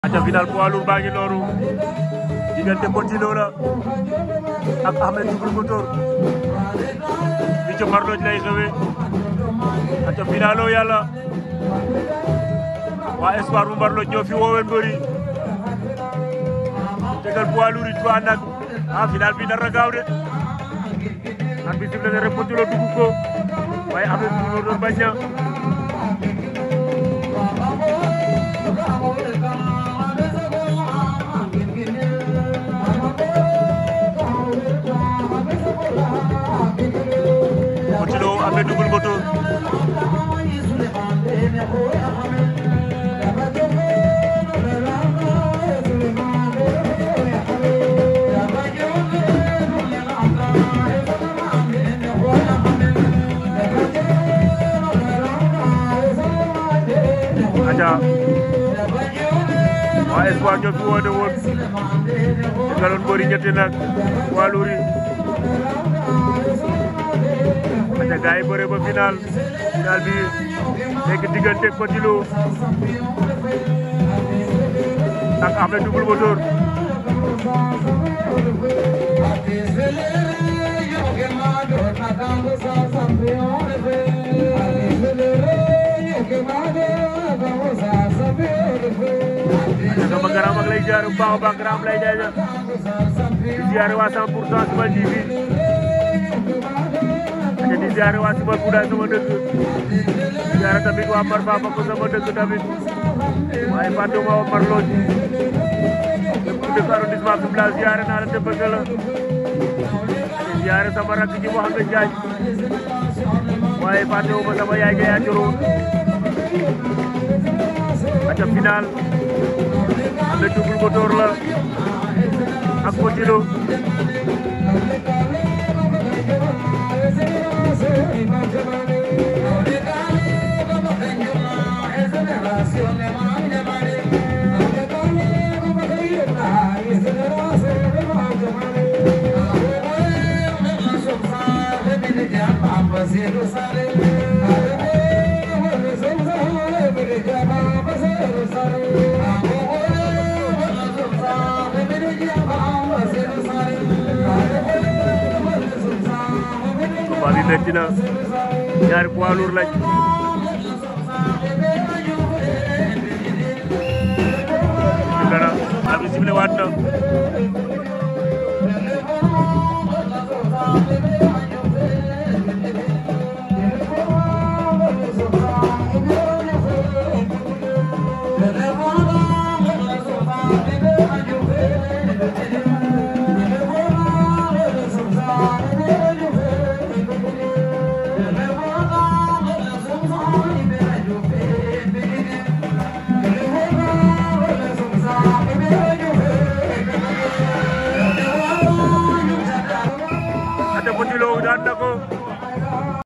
aca final poids lourd baa ngi noonu diggante Petit Lo la ak Ahmed Double Moteur bi ca Marloj lay xewe aca finalo yàlla waa espoir bu Marloj ñoo fi woowen mbëri tegal poids lourd yi trois nag ah final bi nar na gaaw de ak bi sifle ne rek Petit Lo dugg ko waaye Ahmed Double Moteur bañ na Petit Lo Ahmed Double Moteur aca waa espoir ñoo fi woote woon te galoon mbëri ñetti nag waa Louri aca gaay yi bëre ba final final bi nekk diggante Petit Lo ak Ahmed Double Moteur aca sama garam ak lay jaar bu baax a baax garam lay jaay di ziare waa 100 pour cent Simal TV aca di ziare waa Simal Kouda sama dëkk di ziare tamit waa Mar Baba ko sama dëkk tamit waaye fàttewuma waa Mar Lodj lépp ku dëkk arrondissement Fimela ziare naa la te bëgg la di ziare sama rakk ji Mouhamed Diagne waaye fàttewuma sama yaay ga yaa joro aca final Ahmed Double Moteur la ak Petit Lo combat bi metti na ñaari poids lourd lañ ci dara abi sifle waat na